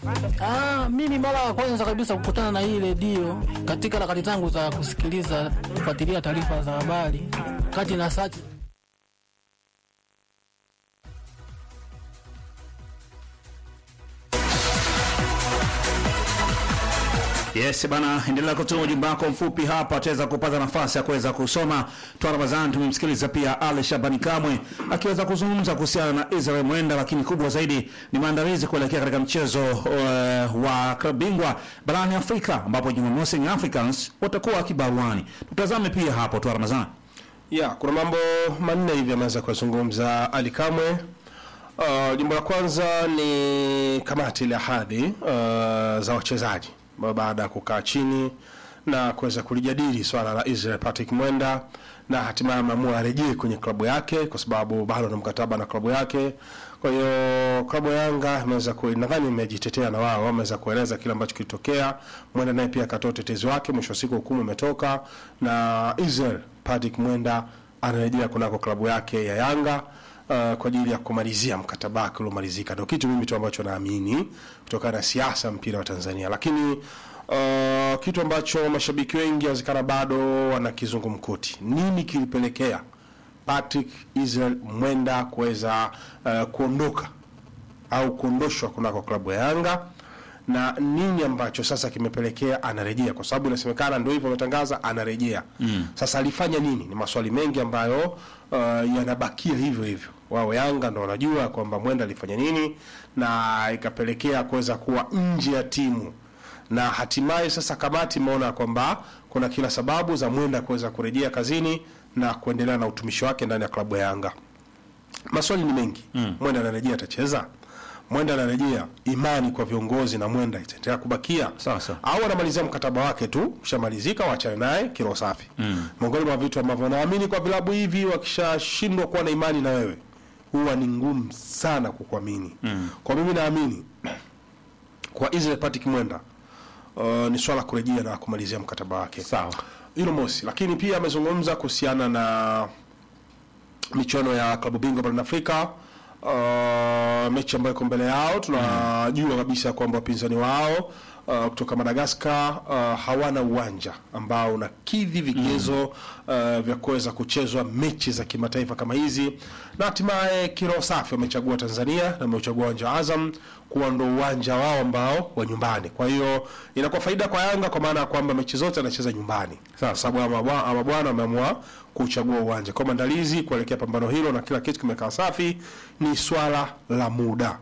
Ah, mimi mara ya kwanza kabisa kukutana na hii redio katika harakati zangu za kusikiliza kufuatilia taarifa za habari, kati na search Yes bana, endelea kutuma ujumbe wako mfupi hapa, ataweza kupata nafasi ya kuweza kusoma. Twa Ramadhani tumemsikiliza pia Ali Shabani Kamwe akiweza kuzungumza kuhusiana na Israel Mwenda, lakini kubwa zaidi ni maandalizi kuelekea katika mchezo uh, wa klabu bingwa barani Afrika ambapo Jumamosi Young Africans watakuwa kibaruani. Tutazame pia hapo Twa Ramadhani. ya kuna mambo manne hivi ameweza kuyazungumza Ali Kamwe. Uh, jambo la kwanza ni kamati ile ya hadhi uh, za wachezaji ambao baada ya kukaa chini na kuweza kulijadili swala la Israel Patrick Mwenda na hatimaye ameamua arejee kwenye klabu yake kwa sababu bado ana mkataba na klabu yake. Kwa hiyo klabu ya Yanga imeweza ku nadhani imejitetea na wao wameweza kueleza kile ambacho kilitokea. Mwenda naye pia akatoa utetezi wake, mwisho wa siku hukumu imetoka na Israel Patrick Mwenda anarejea kunako klabu yake ya Yanga uh, kwa ajili ya kumalizia mkataba wake uliomalizika. Ndio kitu mimi tu ambacho naamini kutokana na siasa mpira wa Tanzania, lakini uh, kitu ambacho mashabiki wengi wazikana bado wana kizungumkuti, nini kilipelekea Patrick Israel Mwenda kuweza uh, kuondoka au kuondoshwa kunako klabu ya Yanga na nini ambacho sasa kimepelekea anarejea, kwa sababu inasemekana ndio hivyo ametangaza anarejea. Mm. Sasa alifanya nini? Ni maswali mengi ambayo uh, yanabakia hivyo hivyo. Wao Yanga ndo wanajua kwamba Mwenda alifanya nini na ikapelekea kuweza kuwa nje ya timu, na hatimaye sasa kamati imeona kwamba kuna kila sababu za Mwenda kuweza kurejea kazini na kuendelea na utumishi wake ndani ya klabu ya Yanga. Maswali ni mengi. Mm. Mwenda anarejea atacheza? Mwenda anarejea, imani kwa viongozi na Mwenda itaendelea kubakia Sawa, sawa. au anamalizia mkataba wake tu, ushamalizika, waachane naye kilo safi. Mm. Miongoni mwa vitu ambavyo naamini kwa vilabu hivi wakishashindwa kuwa na imani na wewe, huwa ni ngumu sana kukuamini. Mm. Kwa mimi naamini kwa Israel Patrick Mwenda uh, ni swala kurejea na kumalizia mkataba wake. Sawa. Hilo mosi, lakini pia amezungumza kuhusiana na michuano ya klabu bingwa barani Afrika. Uh, mechi ambayo iko mbele yao tunajua kabisa kwamba wapinzani wao uh, kutoka Madagascar uh, hawana uwanja ambao unakidhi vigezo uh, vya kuweza kuchezwa mechi za kimataifa kama hizi, na hatimaye kiroho safi wamechagua Tanzania na wamechagua uwanja wa Azam kuwa ndo uwanja wao ambao wa nyumbani. Kwa hiyo inakuwa faida kwa Yanga kwa maana ya kwamba mechi zote anacheza nyumbani, kwa sababu ama bwa- ama bwana wameamua kuchagua uwanja. Kwa maandalizi kuelekea pambano hilo na kila kitu kimekaa safi, ni swala la muda.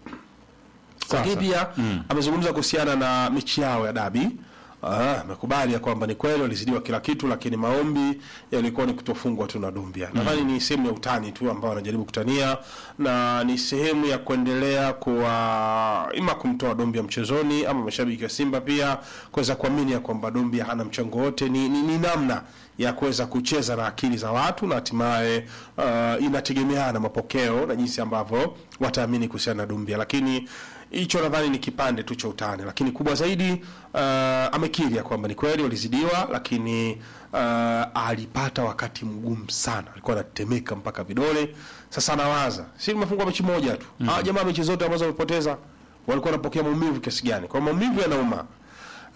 Lakini pia amezungumza kuhusiana na mechi yao ya dabi. Ah, amekubali ya kwamba ni kweli walizidiwa kila kitu, lakini maombi yalikuwa ni kutofungwa tu na Dumbia. Nadhani ni sehemu ya utani tu ambao wanajaribu kutania na ni sehemu ya kuendelea kuwa ima kumtoa Dumbia mchezoni ama mashabiki wa Simba pia kuweza kuamini ya kwamba Dumbia hana mchango wote. Ni, ni, ni namna ya kuweza kucheza na akili za watu na hatimaye uh, inategemeana mapokeo na jinsi ambavyo wataamini kuhusiana na Dumbia, lakini hicho nadhani ni kipande tu cha utani, lakini kubwa zaidi uh, amekiri ya kwamba ni kweli walizidiwa, lakini uh, alipata wakati mgumu sana, alikuwa anatetemeka mpaka vidole. Sasa anawaza si tumefungwa mechi moja tu mm. Ah, jamaa mechi zote ambazo wamepoteza walikuwa wanapokea maumivu kiasi gani? Kwa maumivu yanauma. Uh,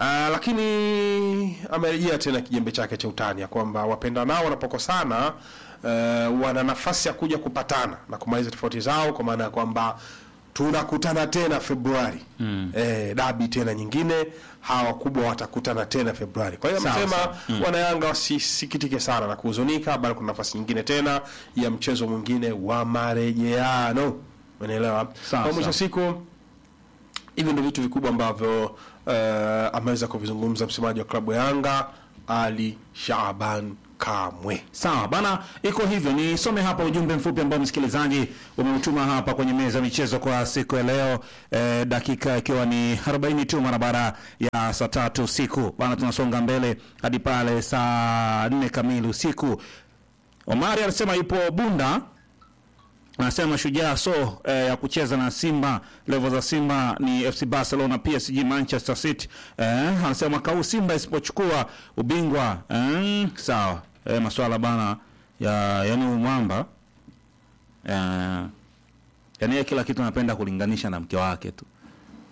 lakini amerejea tena kijembe chake cha utani ya kwamba wapenda nao wanapokosana uh, wana nafasi ya kuja kupatana na kumaliza tofauti zao, kwa maana ya kwamba tunakutana tena Februari mm. eh, dabi tena nyingine, hawa wakubwa watakutana tena Februari. Kwa hiyo Sawa, amesema sawa. mm. wanayanga wasisikitike sana na kuhuzunika, bali kuna nafasi nyingine tena ya mchezo mwingine wa marejeano, umeelewa? Sawa, Kwa mwisho sawa. siku hivi ndio vitu vikubwa ambavyo uh, ameweza kuvizungumza msemaji wa klabu ya Yanga Ali Shaaban Kamwe. Sawa bana, iko hivyo. Nisome hapa ujumbe mfupi ambao msikilizaji umeutuma hapa kwenye meza ya michezo kwa siku ya leo eh, dakika ikiwa ni 40 tu mara baada ya saa tatu usiku bana, tunasonga mbele hadi pale saa nne kamili usiku. Omari alisema yupo Bunda anasema Shujaa so eh, ya kucheza na Simba, level za Simba ni FC Barcelona, PSG, Manchester City. Eh, anasema mwaka huu Simba isipochukua ubingwa eh, sawa. Eh, maswala bana ya yani umwamba eh, yani yeye kila kitu anapenda kulinganisha na mke wake tu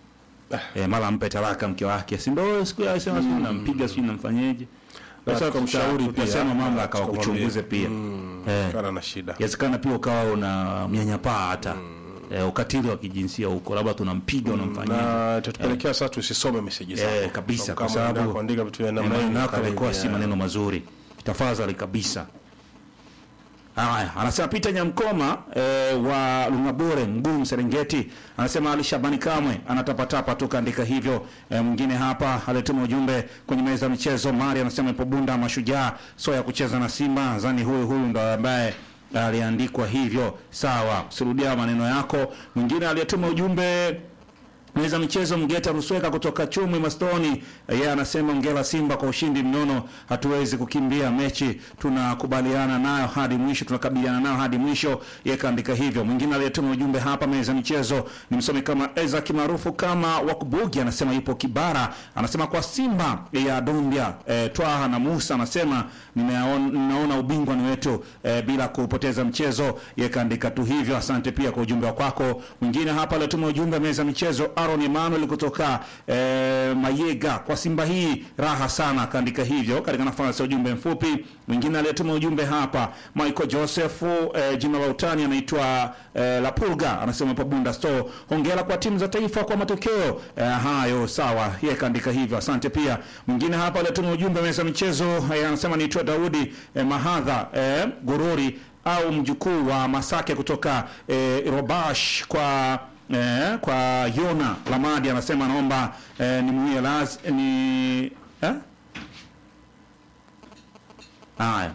eh, mara mpe talaka mke wake, si ndio? Siku ya sema mm. nampiga sijui namfanyeje. Sasa tukamshauri pia. tutasema mamlaka Tukamwambia. wakuchunguze pia eh, kana na shida yawezekana pia ukawa una mnyanyapaa hata eh, ukatili wa kijinsia huko, labda tunampiga unamfanyaje na itatupelekea sasa tusisome meseji zako Eh, kabisa, kwa Kama unaenda sababu kuandika vitu vya Eh, namna maneno hiyo yako yalikuwa si karibia. maneno mazuri, tafadhali kabisa. Haya, anasema Peter Nyamkoma eh, wa Lungabore Mgumu Serengeti, anasema Ali Shabani Kamwe anatapatapa tu kaandika hivyo. Eh, mwingine hapa alituma ujumbe kwenye meza ya michezo. Mari anasema ipo Bunda Mashujaa so ya kucheza na Simba, zani huyu huyu ndo ambaye aliandikwa hivyo. Sawa, usirudia maneno yako. Mwingine aliyetuma ujumbe Meza michezo Mgeta Rusweka kutoka Chumwi Mastoni, yeye anasema ongera Simba kwa ushindi mnono, hatuwezi kukimbia mechi, tunakubaliana nayo hadi mwisho, tunakabiliana nayo hadi mwisho. Yeye kaandika hivyo. Mwingine aliyetuma ujumbe hapa meza michezo ni msomi kama Eza kimaarufu kama Wakubugi, anasema yupo Kibara, anasema kwa Simba ya Dumbia e, Twaha na Musa, anasema nimeaona ninaona ubingwa ni wetu e, bila kupoteza mchezo. Yeye kaandika tu hivyo. Asante pia kwa ujumbe wako. Mwingine hapa aliyetuma ujumbe meza michezo Aaron Emmanuel kutoka eh, Mayega, kwa Simba hii raha sana, kaandika hivyo katika nafasi ya ujumbe mfupi. Mwingine aliyetuma ujumbe hapa Michael Joseph, eh, jina la utani anaitwa eh, Lapulga, anasema hapo Bunda Store, hongera kwa timu za taifa kwa matokeo eh, hayo. Sawa, yeye kaandika hivyo, asante pia. Mwingine hapa aliyetuma ujumbe meza michezo eh, anasema niitwa Daudi eh, Mahadha eh, Gururi au mjukuu wa Masake kutoka eh, Robash kwa eh, kwa Yona Lamadi anasema anaomba eh, nimwie laz ni eh? Haya,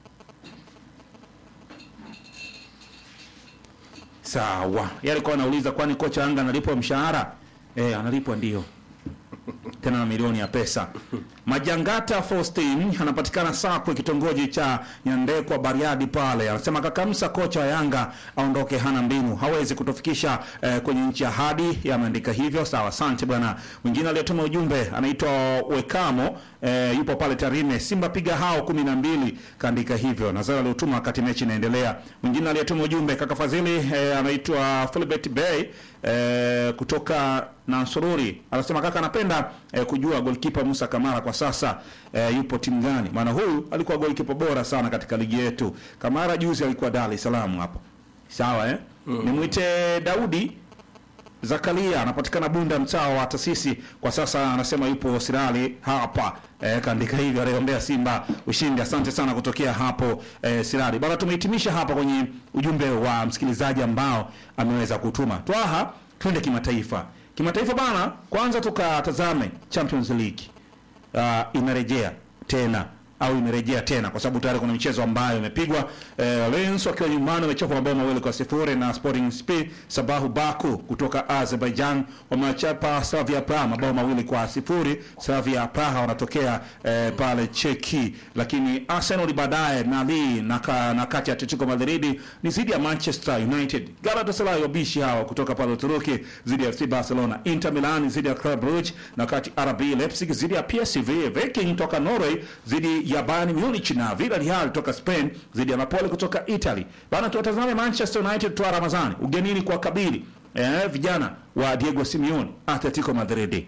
sawa. Yeye alikuwa anauliza kwani kocha Yanga analipwa mshahara? Eh, analipwa ndio tena na milioni ya pesa. Majangata Faustin anapatikana Sakwe, kitongoji cha Nyandekwa, Bariadi pale, anasema Kakamsa, kocha wa Yanga aondoke, hana mbinu, hawezi kutufikisha eh, kwenye nchi ya hadi. Yameandika hivyo, sawa, asante bwana. Mwingine aliyetuma ujumbe anaitwa Wekamo, eh, yupo pale Tarime, Simba piga hao kumi na mbili, kaandika hivyo. Nazara aliotuma wakati mechi inaendelea. Mwingine aliyetuma ujumbe kaka Fadhili, eh, anaitwa Philbert Bay eh, kutoka Nansururi anasema kaka, anapenda eh, kujua golkipa Musa Kamara kwa sasa eh, yupo timu gani? Maana huyu alikuwa golkipa bora sana katika ligi yetu. Kamara juzi alikuwa Dar es Salaam hapo, sawa eh? Nimwite Daudi Zakaria anapatikana Bunda, mtaa wa Tasisi. Kwa sasa anasema yupo Sirali hapa e, kaandika hivyo, anaiombea Simba ushindi. Asante sana kutokea hapo e, Sirali bana. Tumehitimisha hapa kwenye ujumbe wa msikilizaji ambao ameweza kutuma. Twaha, twende kimataifa. Kimataifa bana, kwanza tukatazame Champions League uh, inarejea tena au imerejea tena kwa sababu tayari kuna michezo ambayo imepigwa. Eh, Lens wakiwa nyumbani wamechapa mabao mawili kwa sifuri na Sporting SP Sabahu Baku kutoka Azerbaijan wamechapa Slavia Praha mabao mawili kwa sifuri. Slavia Praha wanatokea eh, pale Cheki, lakini Arsenal baadaye na Lille na, ka, na kati ya Atletico Madrid ni zidi ya Manchester United. Galatasaray wabishi hawa kutoka pale Uturuki zidi ya FC Barcelona. Inter Milan zidi ya Club Brugge na kati RB Leipzig zidi ya PSV. Viking toka Norway zidi ya Bayern Munich na Villarreal toka Spain zidi ya Napoli kutoka Italy. Bana, tuwatazame Manchester United twa Ramazani ugenini kwa kabili eh, vijana wa Diego Simeone Atletico Madrid.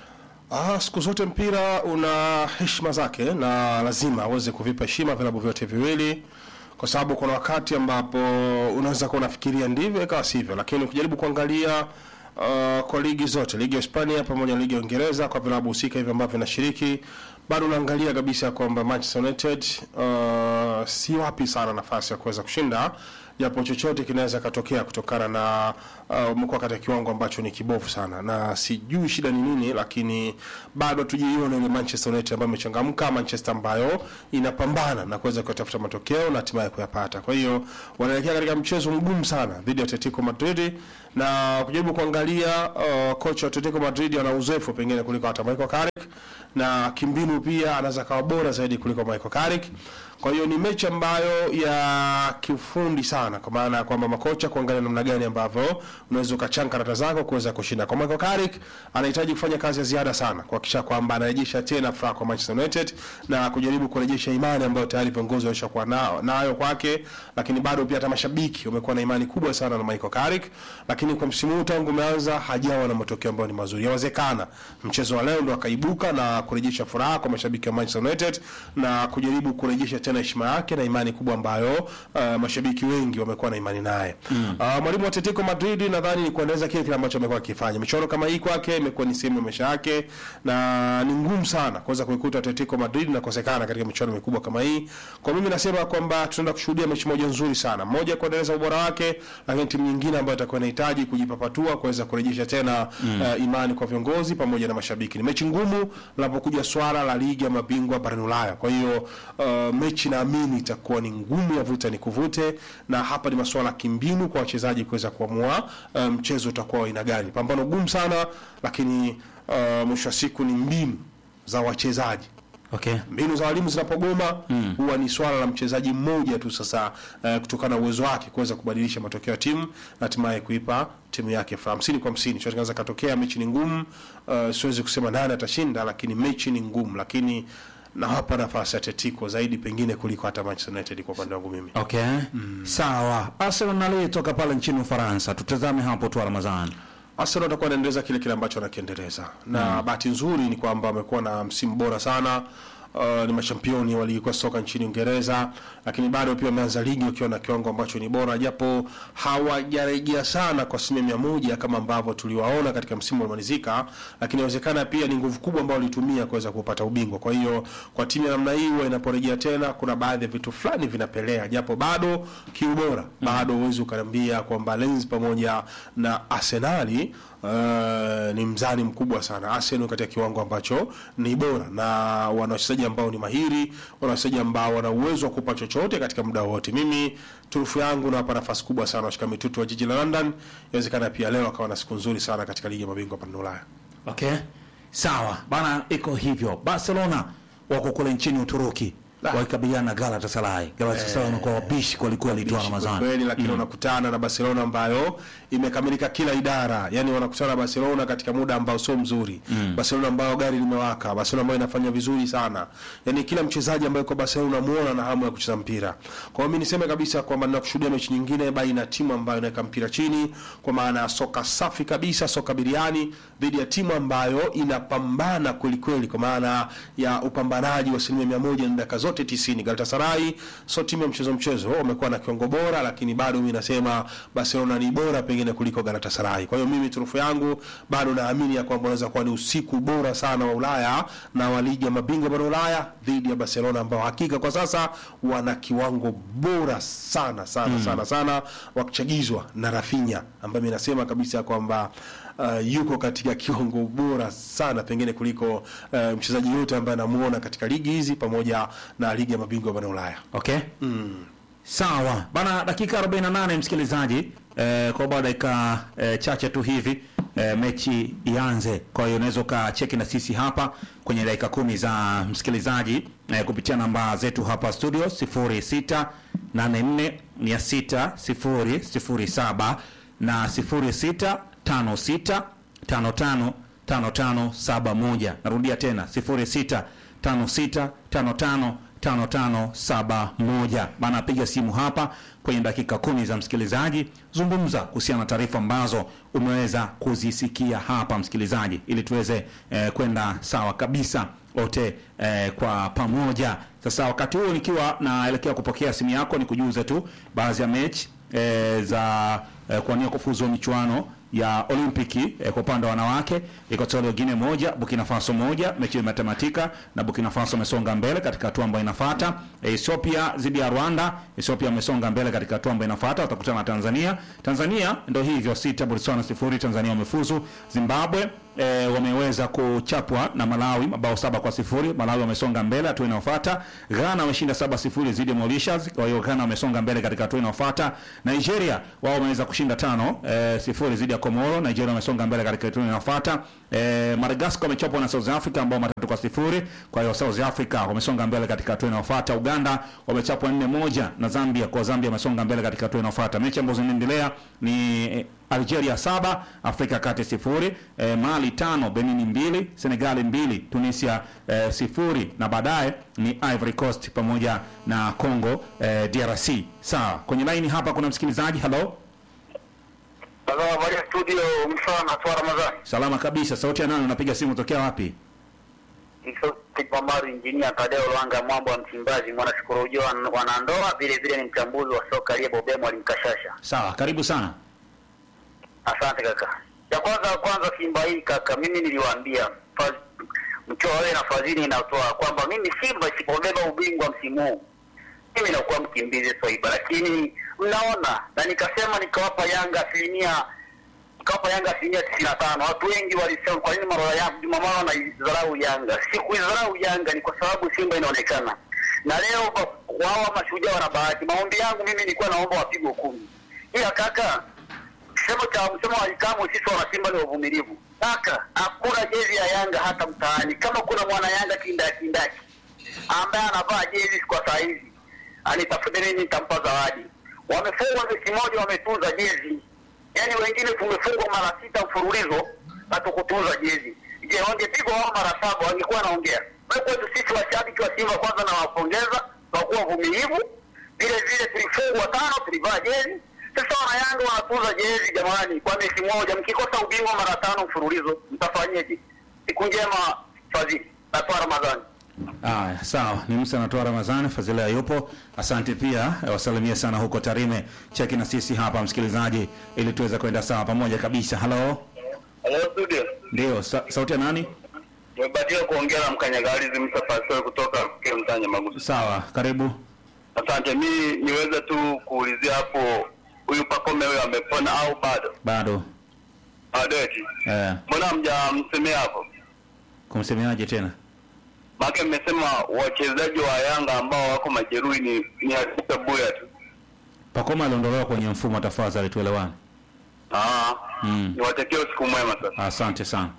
Ah, siku zote mpira una heshima zake na lazima aweze kuvipa heshima vilabu vyote viwili, kwa sababu kuna wakati ambapo unaweza kuwa unafikiria ndivyo ikawa sivyo, lakini ukijaribu kuangalia uh, kwa ligi zote, ligi ya Hispania pamoja na ligi ya Uingereza, kwa vilabu husika hivi ambavyo vinashiriki, bado unaangalia kabisa kwamba Manchester United uh, si wapi sana nafasi ya kuweza kushinda japo chochote kinaweza katokea kutokana na uh, umekuwa katika kiwango ambacho ni kibovu sana, na sijui shida ni nini, lakini bado tujaiona ile Manchester United ambayo imechangamka, Manchester ambayo inapambana na kuweza kutafuta matokeo na hatimaye kuyapata. Kwa hiyo wanaelekea katika mchezo mgumu sana dhidi ya Atletico Madrid, na kujaribu kuangalia uh, kocha wa Atletico Madrid ana uzoefu pengine kuliko hata Michael Carrick na kimbinu pia anaweza kawa bora zaidi kuliko Michael Carrick. Kwa hiyo ni mechi ambayo ya kiufundi sana, kwa maana ya kwamba makocha kuangalia namna gani ambavyo unaweza ukachanga karata zako kuweza kushinda. Kwa Michael Carrick anahitaji kufanya kazi ya ziada sana kuhakikisha kwamba anarejesha tena furaha kwa Manchester United na kujaribu kurejesha imani ambayo tayari viongozi walishakuwa nao nayo kwake, lakini bado pia hata mashabiki wamekuwa na imani kubwa sana na Michael Carrick, lakini kwa msimu huu tangu umeanza hajawa na matokeo ambayo ni mazuri. Yawezekana mchezo wa leo ndo akaibuka na kurejesha furaha kwa mashabiki wa Manchester United na kujaribu kurejesha tena heshima yake na imani kubwa ambayo uh, mashabiki wengi wamekuwa na imani naye. Mm. Uh, mwalimu wa Atletico Madrid nadhani ni kuendeleza kile kile ambacho amekuwa akifanya. Michoro kama hii kwake imekuwa ni sehemu ya maisha yake na ni ngumu sana kuweza kuikuta Atletico Madrid na kukosekana katika michuano mikubwa kama hii. Kwa mimi nasema kwamba tunaenda kushuhudia mechi moja nzuri sana. Moja kuendeleza ubora wake, lakini timu nyingine ambayo itakuwa inahitaji kujipapatua kuweza kurejesha tena mm. uh, imani kwa viongozi pamoja na mashabiki. Ni mechi ngumu linapokuja swala la ligi ya mabingwa barani Ulaya. Kwa hiyo uh, mechi naamini itakuwa ni ngumu ya vuta ni kuvute, na hapa ni masuala ya kimbinu kwa wachezaji kuweza kuamua uh, mchezo utakuwa wa aina gani. Pambano gumu sana, lakini uh, mwisho wa siku ni mbinu za wachezaji Okay. mbinu za walimu zinapogoma huwa ni swala la mchezaji mmoja tu sasa, uh, kutokana na uwezo wake kuweza kubadilisha matokeo ya timu na hatimaye kuipa timu yake furaha. hamsini kwa hamsini chochote kinaweza katokea. Mechi ni ngumu, uh, siwezi kusema nani atashinda, lakini mechi ni ngumu, lakini nawapa nafasi ya Atletico zaidi pengine kuliko hata Manchester United kwa upande wangu mimi. Okay. Sawa. Arsenal aliyetoka pale nchini Ufaransa. Tutazame hapo tu Ramadhani. Arsenal watakuwa wanaendeleza kile kile ambacho wanakiendeleza na bahati nzuri ni kwamba wamekuwa na msimu bora sana. Uh, ni machampioni wa ligi kuu ya soka nchini Uingereza, lakini bado pia wameanza ligi wakiwa na kiwango ambacho ni bora, japo hawajarejea sana kwa asilimia mia moja kama ambavyo tuliwaona katika msimu uliomalizika, lakini inawezekana pia ni nguvu kubwa ambayo walitumia kuweza kupata ubingwa. Kwa hiyo kwa timu ya namna hii huwa inaporejea tena, kuna baadhi ya vitu fulani vinapelea, japo bado kiubora bado huwezi ukaniambia kwamba Lens pamoja na Arsenali Uh, ni mzani mkubwa sana. Arsenal katika kiwango ambacho ni bora na wana wachezaji ambao ni mahiri, wana wachezaji ambao wana uwezo wa kupa chochote katika muda wote. Mimi turufu yangu nawapa nafasi kubwa sana washika mitutu wa jiji la London. Inawezekana pia leo akawa na siku nzuri sana katika ligi ya mabingwa barani Ulaya. Okay. Sawa. Bana iko hivyo. Barcelona wako kule nchini Uturuki. Ah. Wakikabiliana na Galatasaray. Galatasaray wanakuwa wabishi kwa kweli tu Ramadhani. kweli lakini wanakutana na Barcelona ambayo imekamilika kila idara, yani wanakutana na Barcelona katika muda ambao sio mzuri Barcelona ambayo gari limewaka, Barcelona ambayo inafanya vizuri sana, yani kila mchezaji ambaye kwa Barcelona unamuona na hamu ya kucheza mpira. Kwa hiyo mimi niseme kabisa kwamba ninakushuhudia mechi nyingine baina ya timu ambayo inaweka mpira chini, kwa maana ya soka safi kabisa, soka biriani dhidi ya timu ambayo inapambana kweli kweli, kwa maana ya upambanaji wa asilimia mia moja na dakika zote 90. Galatasaray sio timu ya mchezo mchezo, wamekuwa na kiwango bora, lakini bado mimi nasema Barcelona ni bora pengine kuliko Galatasaray. Kwa hiyo mimi turufu yangu bado naamini ya kwamba unaweza kuwa ni usiku bora sana wa Ulaya na wa ligi ya mabingwa bara Ulaya dhidi ya Barcelona ambao hakika kwa sasa wana kiwango bora sana sana sana sana, wakichagizwa na Rafinha ambaye mimi nasema kabisa kwamba uh, yuko katika kiwango bora sana pengine kuliko uh, mchezaji yote ambaye anamuona katika ligi hizi pamoja na ligi ya mabingwa bara Ulaya. Okay. Sawa. Bana dakika 48 msikilizaji. Eh, kwa baada dakika eh, chache tu hivi eh, mechi ianze. Kwa hiyo unaweza ukacheki na sisi hapa kwenye dakika kumi za msikilizaji eh, kupitia namba zetu hapa studio 06 84 600 007 na 06 56 55 5571. Narudia tena 06 56 55 5571. Bana, piga simu hapa kwenye dakika kumi za msikilizaji, zungumza kuhusiana na taarifa ambazo umeweza kuzisikia hapa msikilizaji, ili tuweze eh, kwenda sawa kabisa wote eh, kwa pamoja. Sasa wakati huo nikiwa naelekea kupokea simu yako, ni kujuza tu baadhi ya mechi eh, za eh, kuania kufuzu michuano ya Olimpiki eh, kwa upande wa wanawake Equatorial Guinea moja Burkina Faso moja, mechi imetamatika na Burkina Faso amesonga mbele katika hatua ambayo inafuata. Eh, Ethiopia dhidi ya Rwanda, Ethiopia amesonga mbele katika hatua ambayo inafuata, watakutana na Tanzania. Tanzania ndio hivyo sita, Botswana sifuri, Tanzania wamefuzu. Zimbabwe e, wameweza kuchapwa na Malawi mabao saba kwa sifuri. Malawi wamesonga mbele hatua inayofuata. Ghana wameshinda saba sifuri dhidi ya Mauritius, kwa hiyo Ghana wamesonga mbele katika hatua inayofuata. Nigeria wao wameweza kushinda tano e, sifuri dhidi ya Komoro. Nigeria wamesonga mbele katika hatua inayofuata. E, Madagascar wamechapwa na South Africa ambao matatu kwa sifuri. Kwa hiyo South Africa wamesonga mbele katika hatua inayofuata. Uganda wamechapwa nne moja na Zambia, kwa Zambia wamesonga mbele katika hatua inayofuata. Mechi ambazo zinaendelea ni eh, Algeria saba, Afrika ya Kati sifuri, eh, Mali tano, Benin mbili, Senegal mbili, Tunisia eh, sifuri na baadaye ni Ivory Coast pamoja na Congo eh, DRC. Sawa, kwenye laini hapa kuna msikilizaji. Hello, Halo, habari ya studio, msana kwa Ramadhani. salama kabisa. Sauti ya nani? Unapiga simu tokea wapi? Hizo Kipambaru injinia Tadeo Lwanga Mwambo wa Msimbazi, mwana shukuru ujio wa wanandoa, vile vile ni mchambuzi wa soka aliyebobea mwalimu Kashasha. Sawa, karibu sana. Asante kaka. Ya kwanza kwanza Simba hii kaka, mimi niliwaambia Faz- mchoe na fadhili inatoa kwamba mimi Simba isipobeba ubingwa msimu huu mimi nakuwa mkimbizi Swaiba, lakini mnaona, na nikasema nikawapa Yanga asilimia nikawapa Yanga asilimia tisini na tano. Watu wengi walisema kwa nini mara ya Juma Mara wanaidharau Yanga? Sikuidharau Yanga, ni kwa sababu Simba inaonekana na leo ba- wao mashujaa wana bahati. Maombi yangu mimi nilikuwa naomba wapigwe kumi, ila kaka msemo cha msemo wa ikamu, sisi wana Simba ni wavumilivu kaka. Hakuna jezi ya Yanga hata mtaani. Kama kuna mwana Yanga kindakindaki ambaye anavaa jezi kwa saa hizi anitafute mimi, nitampa zawadi. Wamefungwa mechi moja, wametunza jezi, yaani wengine tumefungwa mara sita mfululizo na tukutunza jezi. Je, wangepigwa wao mara saba wangekuwa naongea? Kwa kwetu sisi washabiki wa Simba, kwanza nawapongeza kwa kuwa vumilivu. Vile vile tulifungwa tano, tulivaa jezi. Sasa wana Yanga wanatunza jezi, jamani, kwa mechi moja. Mkikosa ubingwa mara tano mfululizo mtafanyeje? Siku njema, Fadhili natoa Ramadhani. Aya, sawa. Ni Musa anatoa Ramadhani, Fadhila yupo. Asante pia, eh, wasalimie sana huko Tarime. Cheki na sisi hapa msikilizaji, ili tuweze kwenda sawa pamoja kabisa. Halo, Hello studio. ndio sa sauti ya nani? Nimebahatika kuongea na mkanyagalizi Musa Fasol kutoka Mtanya Maguzi. Sawa, karibu. Asante, mi niweze tu kuulizia hapo, huyu Pakome huyo amepona au bado? Bado Bado eti eh, mbona hamjamsemea hapo? kumsemeaje tena? Maana mmesema wachezaji wa Yanga ambao wako majeruhi ni ni Hakika Buya tu. Pakoma aliondolewa kwenye mfumo, tafadhali tuelewane. Ah, Mm. niwatakie usiku mwema sasa. Asante sana.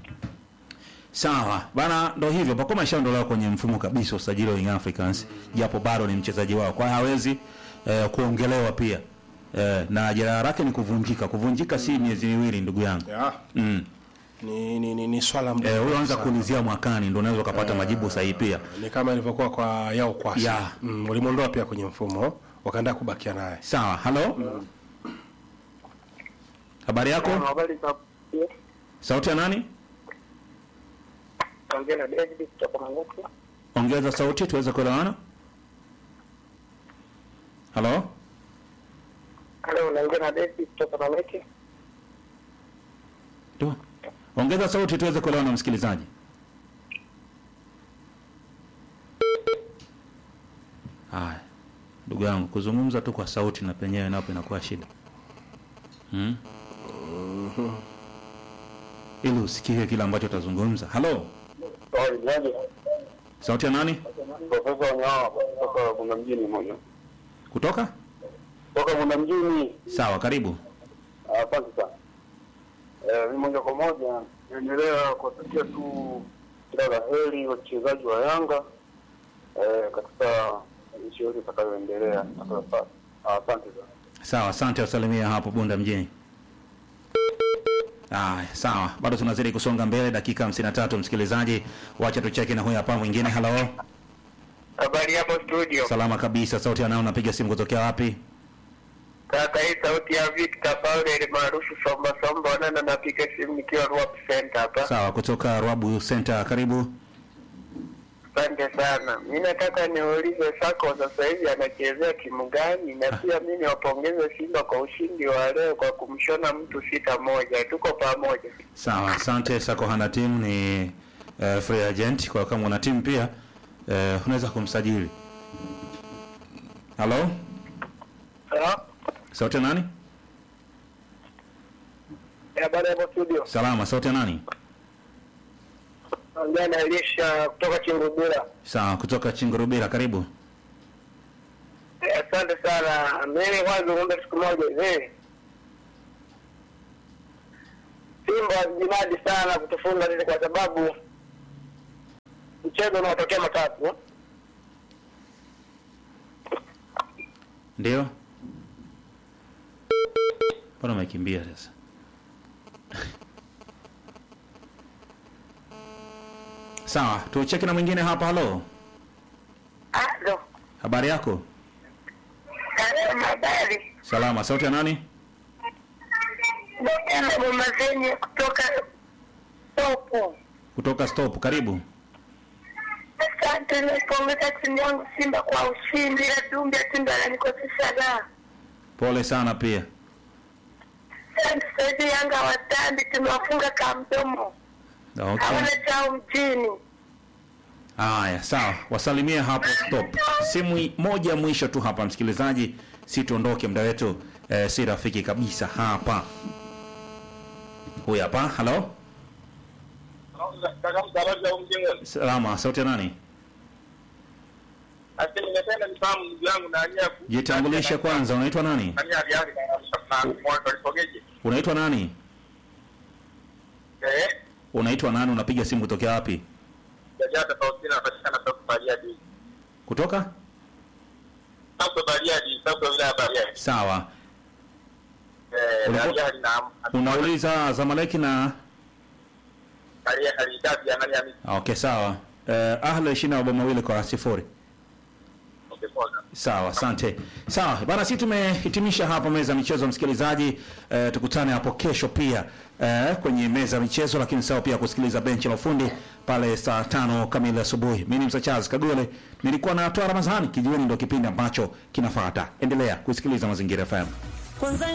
Sawa bana, ndo hivyo. Pakoma ishaondolewa kwenye mfumo kabisa usajili wa Young Africans, japo bado ni mchezaji wao, kwa hiyo hawezi eh, kuongelewa pia eh, na jeraha lake ni kuvunjika. Kuvunjika si miezi miwili, ndugu yangu Ya, mm. ni, ni, ni, ni swala Eh, mdogo huyo anza sana. kuulizia mwakani, ndo unaweza ukapata majibu sahihi pia. ni kama ilivyokuwa kwa yao kwasi Ya. mm, walimwondoa pia kwenye mfumo wakaenda kubakia naye Sawa, halo, habari yako? Habari za Sauti ya nani? ongea na David kutoka Manguku. Ongeza sauti tuweze kuelewana. Halo, Hello, naongea na David kutoka Mameke. tu ongeza sauti tuweze kuelewana, msikilizaji. Haya, ndugu yangu, kuzungumza tu kwa sauti na penyewe napo inakuwa shida hmm? ili usikie kile ambacho utazungumza. Halo, Sorry, nani? sauti ya nani? Profesa Wanyawa kutoka Bunda mjini moja. Kutoka? Kutoka Bunda mjini. Sawa, karibu. Asante sana. Eh, mimi moja kwa moja naendelea kuwatakia tu kila la heri wachezaji wa Yanga eh, katika nchi yote itakayoendelea. Asante sana. Sawa, asante, wasalimia hapo Bunda mjini. Aya, sawa, bado tunazidi kusonga mbele, dakika 53 msikilizaji, wacha tucheke na huyu hapa mwingine. Halo, Habari hapo studio. salama kabisa. Sauti anao, napiga simu kutokea wapi? Kaka, hii sauti ya Victor Paul maarufu Somba Somba, nana napiga simu nikiwa Ruap Center hapa. Sawa, kutoka Rwabu Center, karibu. Asante sana. Mi nataka niulize Sako sasa hivi anachezea timu gani, na pia mi niwapongeze Simba kwa ushindi wa leo kwa kumshona mtu sita moja. Tuko pamoja. Sawa, asante. Sako hana timu, ni uh, free agent, kwa kama una timu pia uh, unaweza kumsajili. Halo, sauti ya nani? Habari hapo studio. Salama, sauti ya nani? Ongea na Elisha kutoka Chingubira. Sawa, kutoka Chingurubira, karibu. Eh, Asante sana. Mimi kwanza ngombe siku moja hivi. Simba jinadi sana kutufunga sisi kwa sababu mchezo unaotokea matatu. Ndio. Mbona umekimbia sasa? Sawa, tucheki na mwingine hapa. Halo, Alo, habari yako? salama, habari. Salama. Sauti ya nani? Dr. Bomazeni kutoka Topo. Kutoka Stop. Karibu. Asante, naipongeza timu yangu Simba kwa ushindi, ila Dumbi Timba ananikosesha raha. Pole sana pia. Asante, sasa hivi Yanga watambi, tumewafunga kamdomo, Okay. hawana chao mjini. Haya, sawa, wasalimie hapo Stop. Simu i- moja mwisho tu hapa, msikilizaji, si tuondoke, muda wetu eh, si rafiki kabisa hapa. Huyu hapa. Halo, Kaka mtaraji au mjengo. salama. Sauti ya nani? Asi ningependa nifahamu ndugu yangu na ania ku. Jitambulishe kwanza, unaitwa nani? Nani aliari na na mwanzo alisogeje? Unaitwa nani? Eh, Unaitwa nani? Unapiga simu kutokea wapi? jaja tofauti na patikana sasa Bariadi. Kutoka? Sasa Bariadi, sasa wilaya Bariadi. Sawa. Eh, Unapo- aliari na Unauliza Zamaleki na aliari alidadi ya nani ya mimi. okay, sawa. Eh, Ahli ishirini na mabao mawili kwa sifuri. Okay, poa. Sawa, asante. Sawa bana, sisi tumehitimisha hapa meza ya michezo, msikilizaji. Eh, tukutane hapo kesho pia eh, kwenye meza ya michezo, lakini sawa pia kusikiliza benchi la ufundi pale saa tano kamili asubuhi. Mimi ni Msachazi Kagole, nilikuwa na Toa Ramadhani. Kijiweni ndio kipindi ambacho kinafuata. Endelea kusikiliza Mazingira FM. Kwanza